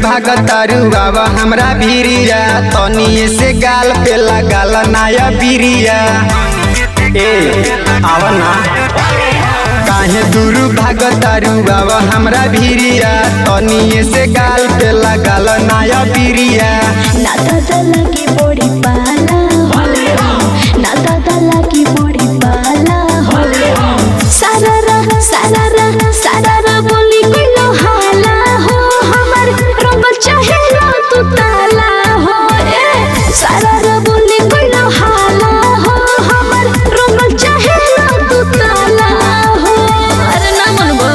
भागतारू बाबा हमरा भिरिया तनिए से गाल पे लगाल नाया बिरिया ए आव ना काहे दूर भागतारू बाबा हमरा भिरिया तनिए से गाल पे लगाल नाया बिरिया ना दादा लगी बड़ी पाला ना दादा लगी बड़ी पाला सारा रा सारा रा सारा रा बोली कोई लो हाला हो हमर रंग चाहेला तू ताला हो ए सारा रा बोली कोई लो हाला हो हमर रंग चाहेला तू ताला हो अरे ना मनबो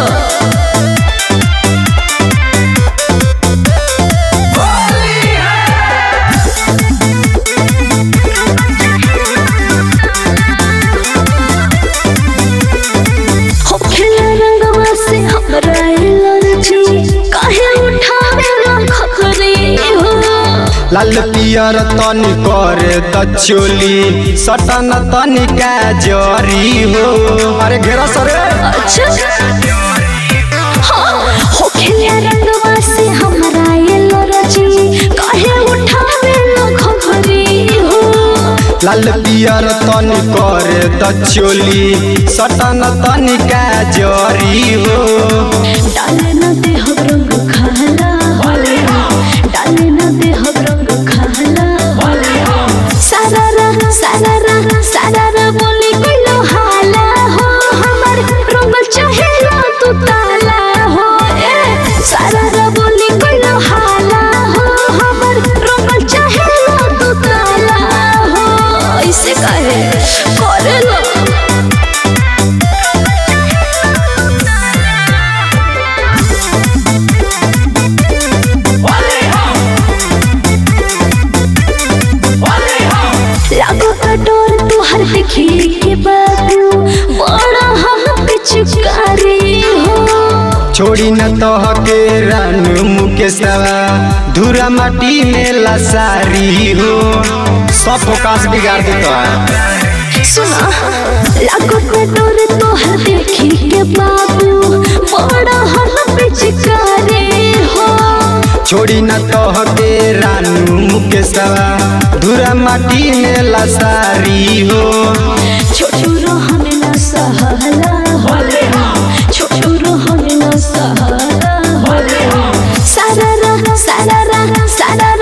हो खेला रंगवा से हमरा एलर्जी काहे उठावे खखरी हो लाल पियर तनी करे त चोली सटन तनी का जरी हो अरे घेरा सरे अच्छा हाँ, हो खेला रंगवा से हमरा एलर्जी काहे उठावे खखरी हो लाल पियर तनी करे त चोली सटन तनी का जरी हो डाले न देह रंग खाला डाले न देह रंग खाला सारा रा सारा रा सारा रा बोली कोई लो हाला हो हमर रंग चाहेला तू ताला हो ए सारा रा बोली कोई लो हाला हो हमर रंग चाहेला तू ताला हो ऐसे कहे करे लो लागो कटोर तुहर देखी के बाबू बड़ा हम पिचकारी हो छोड़ी न तह के रानू मुकेशवा धूरा माटी में लसारी हो सब फोकास बिगाड़ देता है सुना लागो कटोर तुहर देखी के बाबू बड़ा हम पिचकारी हो छोड़ी न तह के रानू मुकेशवा धूरा माटी में लसारी हो छोटू रोहन न सहला छोटू रोहन न सहला सारा रा सारा रा सारा